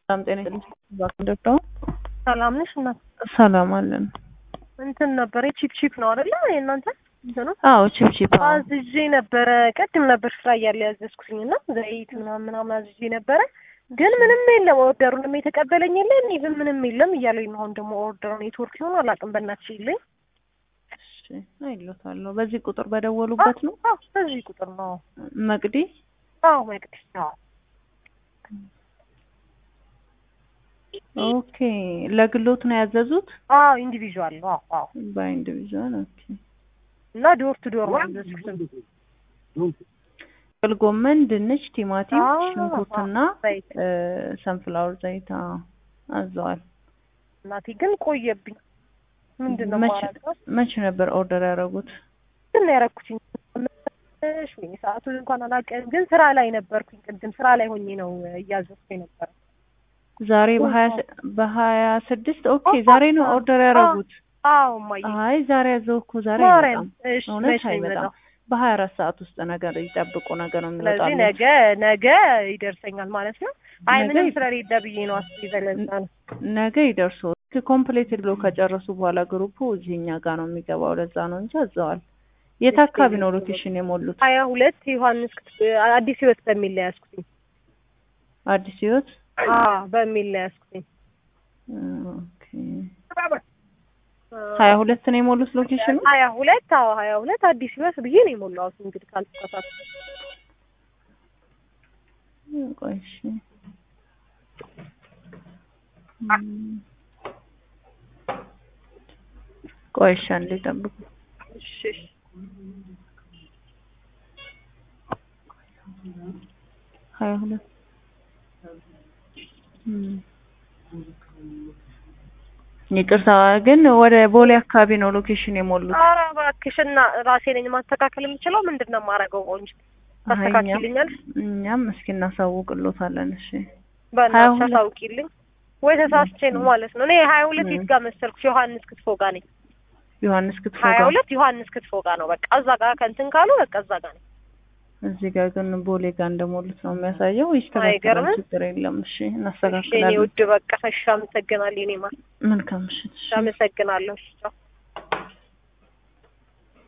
በጣም ጤና ይስጥልኝ። ሰላም ነሽ እናት? ሰላም አለን። እንትን ነበረ ቺፕ ቺፕ ነው አይደለ? የእናንተ እንትኑ አዎ ቺፕ ቺፕ አዎ። አዝዤ ነበረ። ቅድም ነበር ስራ እያለ ያዘዝኩትኝ እና ዘይት ምናምን ምናምን አዝዤ ነበረ። ግን ምንም የለም ኦርደሩንም የተቀበለኝ የለም ኢቭን ምንም የለም እያለኝ ነው። አሁን ደግሞ ኦርደሩ ኔትወርክ ይሆን አላውቅም። በእናትሽ ይለኝ እሺ አይሎታለሁ። በዚህ ቁጥር በደወሉበት ነው አዎ፣ በዚህ ቁጥር ነው። መቅዲ አዎ መቅደስ ነው። ኦኬ። ለግሎት ነው ያዘዙት? አዎ ኢንዲቪዥዋል ነው። አዎ አዎ። በኢንዲቪዥዋል ኦኬ። እና ዶር ቱ ዶር ነው ያዘዝኩት። ጥቅል ጎመን፣ ድንች፣ ቲማቲም፣ አዎ፣ ሽንኩርትና ዘይት ሰንፍላወር ዘይት አዎ አዘዋል። እናቴ ግን ቆየብኝ። ምንድን ነው መቼ ማረገው? መቼ ነበር ኦርደር ያደረጉት? ግን ነው ያደረኩትኝ። ወይ ሰዓቱን እንኳን አላውቅም፣ ግን ስራ ላይ ነበርኩኝ። ቅድም ስራ ላይ ሆኜ ነው እያዘዝኩ የነበረ። ዛሬ በሀያ ስ- በሀያ ስድስት ኦኬ። ዛሬ ነው ኦርደር ያደረጉት? አዎ እማዬ አይ ዛሬ ያዘው እኮ ዛሬ ማርያም። አይመጣም። እሺ እውነት መቼ ነው አይመጣም። የሚመጣው? በሀያ አራት ሰዓት ውስጥ ነገር ይጠብቁ ነገር ነው ስለዚህ የሚወጣለት። ነገ ነገ ይደርሰኛል ማለት ነው። አይ ነገ ምንም ይ- ስለሌለ ብዬ ነው አስቤ ዘለዛ ነው። ነገ ይደርሱ። ኮምፕሌትድ ብሎ ከጨረሱ በኋላ ግሩፑ እዚህኛ ጋር ነው የሚገባው። ለዛ ነው እንጂ አዘዋል። የት አካባቢ ነው ሎኬሽን የሞሉት? ሀያ ሁለት ዮሐንስ ክት- አዲስ ህይወት በሚል ላይ ያዝኩትኝ። አዲስ ህይወት አዎ በሚል ላይ ያዝኩትኝ። ኦኬ። ሀያ ሁለት ነው የሞሉት ሎኬሽኑ። ሀያ ሁለት አዎ ሀያ ሁለት አዲስ ህይወት ብዬ ነው የሞላሁት እንግዲህ ካልተሳሳትኩ። ቆይ እሺ። እም። ቆይ እሺ አንዴ ጠብቁ። እሺ እሺ። ሀያ ሁለት እም። ይቅርታ ግን ወደ ቦሌ አካባቢ ነው ሎኬሽን የሞሉት። ኧረ እባክሽ እና ራሴ ነኝ ማስተካከል የምችለው ምንድን ነው የማደርገው? ቆንጆ ታስተካክልኛል? እኛም እስኪ እናሳውቅሎታለን። እሺ ሀያ በእናትሽ ሁለት አሳውቂልኝ። ወይ ተሳስቼ ነው ማለት ነው። እኔ ሀያ ሁለት እም። የት ጋር መሰልኩሽ? ዮሐንስ ክትፎ ጋር ነኝ። ዮሐንስ ክትፎ ሀያ ጋር ሁለት ዮሐንስ ክትፎ ጋር ነው። በቃ እዛ ጋር ከእንትን ካሉ በቃ እዛ ጋር ነው። እዚህ ጋር ግን ቦሌ ጋር እንደሞሉት ነው የሚያሳየው። ይስተካከላል፣ አይገርምም? ችግር የለም። እሺ እሺ የኔ እናስተካክላለን። ውድ በቃ እሺ፣ አመሰግናለሁ። የኔ ማር መልካም ምሽት። እሺ። አመሰግናለሁ። እሺ ቻው።